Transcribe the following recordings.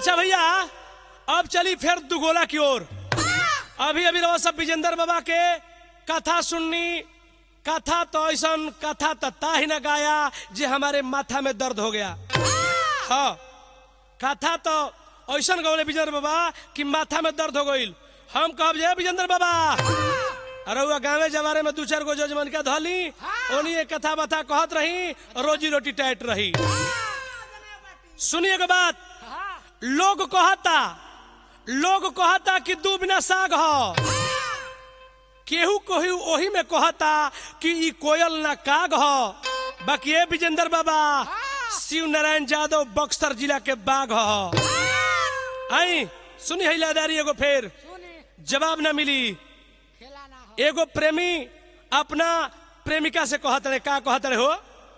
अच्छा भैया अब चली फिर दुगोला की ओर अभी अभी रहो सब विजेंद्र बाबा के कथा सुननी कथा तो ऐसा कथा तो ता ही न गाया जे हमारे माथा में दर्द हो गया हाँ कथा तो ऐसा गौले विजेंद्र बाबा कि माथा में दर्द हो गई हम कहब जे विजेंद्र बाबा अरे हुआ गाँवे जवारे में दू चार गो जजमन के धली ओनी कथा बथा कहत रही रोजी रोटी टाइट रही सुनिए के बात लोग कहता लोग कहता कि दू बिना साग हो केहू केहू ओही में कहता कि ई कोयल ना काग हो बाकी ये विजेंद्र बाबा शिव नारायण यादव बक्सर जिला के बाघ हो आई सुनी है लादारी एगो फेर सुनी जवाब ना मिली खेला ना हो एगो प्रेमी अपना प्रेमिका से कहत रहे का कहत रहे हो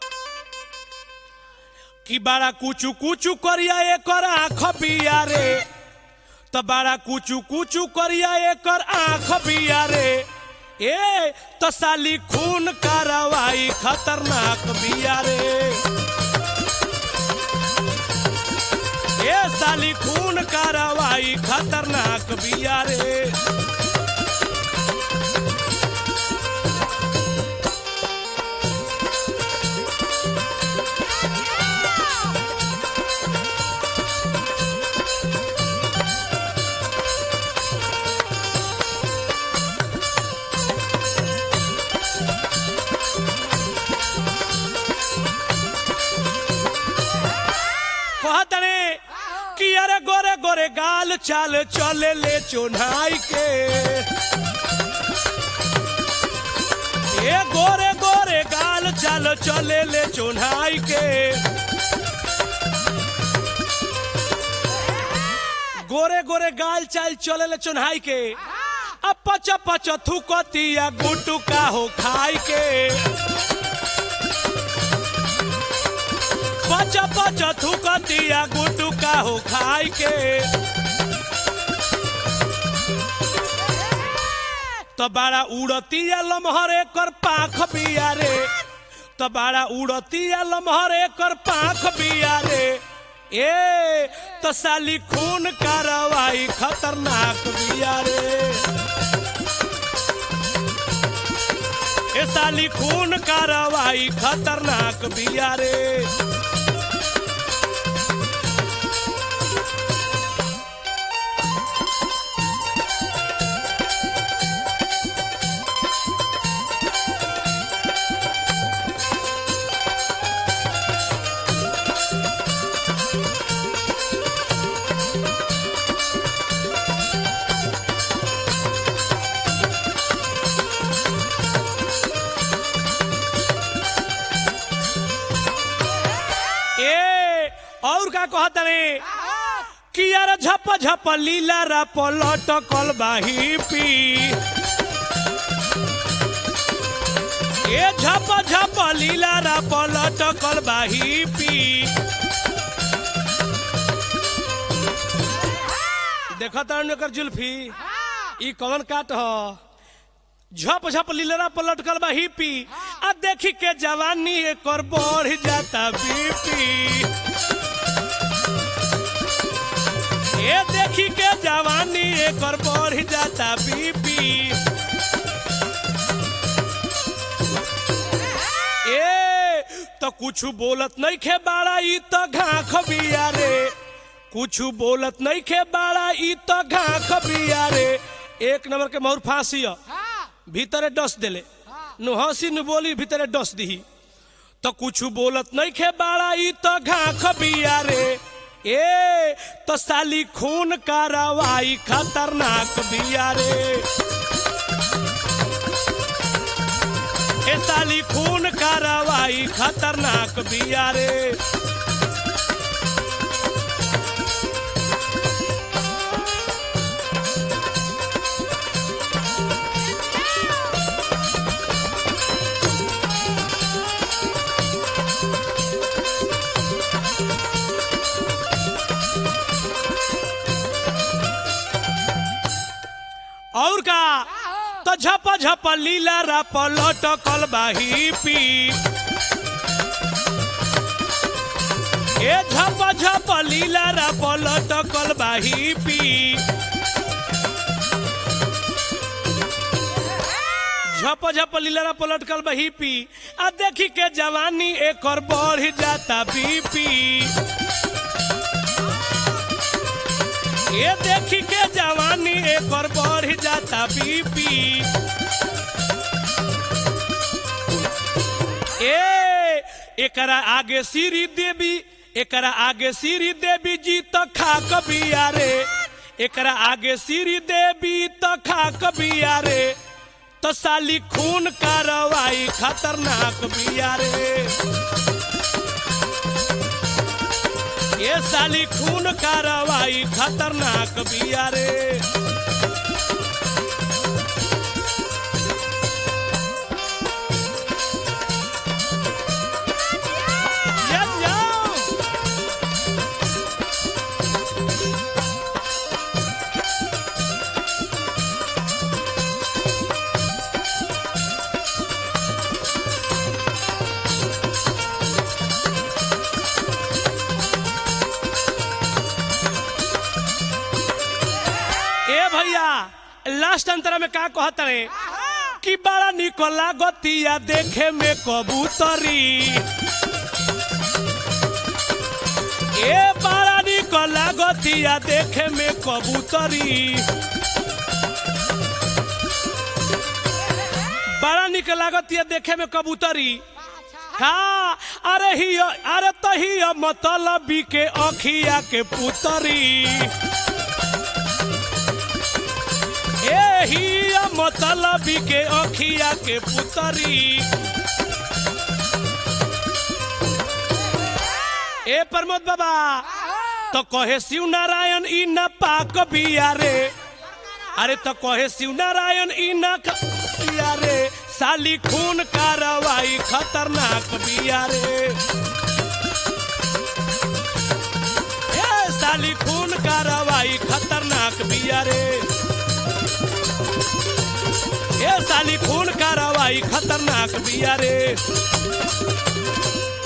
कि बड़ा कुचू कुचू करिया एकर आँख बिया रे तो बड़ा कुचू कुचू करिया एकर आँख बिया रे ए तो साली खून कार्रवाई खतरनाक बिया रे ए साली खून कार्रवाई खतरनाक बिया रे कहतने कि अरे गोरे गोरे गाल चाल चले ले चोनाई के ए गोरे गोरे गाल चाल चले ले चोनाई के गोरे गोरे गाल चाल चले ले चोनाई के अब पच पच थुकतिया गुटू का हो खाई के पच पच थुकतिया गुटू का हो खाई के तो बड़ा उड़तिया लमहर एकर पाख बिया रे तो बड़ा उड़तिया लमहर एकर पाख बिया रे ए तो साली खून कार्रवाई खतरनाक बिया रे ए साली खून कार्रवाई खतरनाक बिया रे ए और का कहत रे कि यार झप झप लीला रा पलट कल बाही पी ए झप झप लीला रा पलट कल बाही पी देखत एकर जुल्फी ई कौन काट ह झप झप लीलरा पर लटकल बा हिपी आ देखी के जवानी एकर बढ़ जाता बीपी ए देखी के जवानी एकर बढ़ जाता बीपी ए तो कुछ बोलत नहीं खे बाड़ा ई तो घाख बिया रे कुछ बोलत नहीं खे बाड़ा ई तो घाख बिया रे एक नंबर के मोर फांसी ह। हाँ भीतरे डस देले नु हंसी नु बोली भीतरे डस दही तो कुछ बोलत नहीं खे बाड़ा ई तो घाख बिया रे ए तो साली खून कार्रवाई खतरनाक बिया रे ए साली खून कार्रवाई खतरनाक बिया रे और का तो झप झप लीला रा पलट कल बाही पी ए झप झप लीला रा पलटकल बाही पी झप झप लीला पलटकल बही पी आ देखी के जवानी एक और बढ़ जाता बीपी ये देखी के जवानी एक और बढ़ जाता बीपी ए एकरा आगे सीरी देवी एकरा आगे सीरी देवी जी तो खा कबिया रे एकरा आगे सीरी देवी तो खा कबिया रे तो साली खून कार्रवाई खतरनाक बिया रे ये साली खून कार्रवाई खतरनाक बिया रे Yes, yo! ए भैया लास्ट अंतर में का कहत रे कि बड़ा निकला गतिया देखे में कबूतरी ए बड़ा निकला गतिया देखे में कबूतरी बड़ा निक लागतिया देखे में कबूतरी का अरे ही अरे तही मतलबी के अखिया के पुतरी एही मतलबी के अखिया के पुतरी ए प्रमोद बाबा तो कहे शिव नारायण ई न पाक बिया रे अरे तो कहे शिव नारायण ई न क- बिया रे साली खून कार्रवाई खतरनाक बिया रे ए साली खून कार्रवाई खतरनाक बिया रे ए साली खून कार्रवाई खतरनाक बिया रे